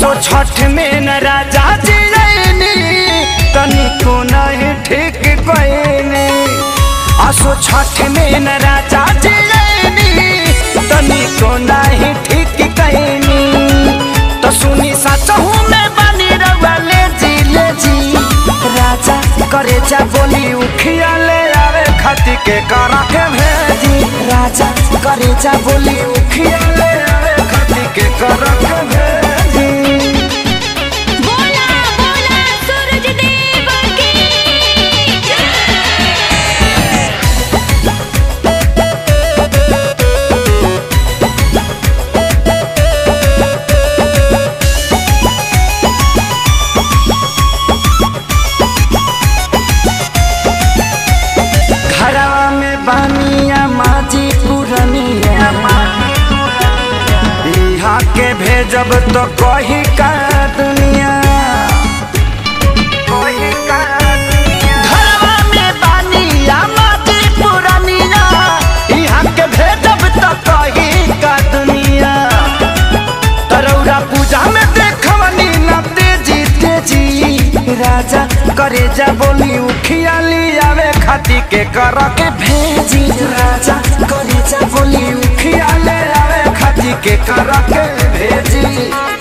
असो छठ में न राजा जी रैनी तनिको नहीं ठीक कोइनी असो छठ में न राजा जी रैनी तनिको नहीं ठीक कहनी तो सुनी सचहू में बनी रवा ले जी ले जी राजा करे जा बोली उखिया ले आवे खती के करा के भेजी राजा करे जा बोली उखिया ले आवे खती के करा के भेजी बोला बोला सूरज देव की घरवा में बानिया माजी पुरनिया यहाँ के भेजब तो कही का दुनिया घरवा में बानिया माजी पुरनिया यहाँ के भेजब तो कही का दुनिया तरौरा पूजा में देखवनी न तेजी तेजी राजा करे जा बोली उखिया आवे खाती के कर के भेजी राजा करे जा बोली उखिया ले आवे खाती के कर के भेजी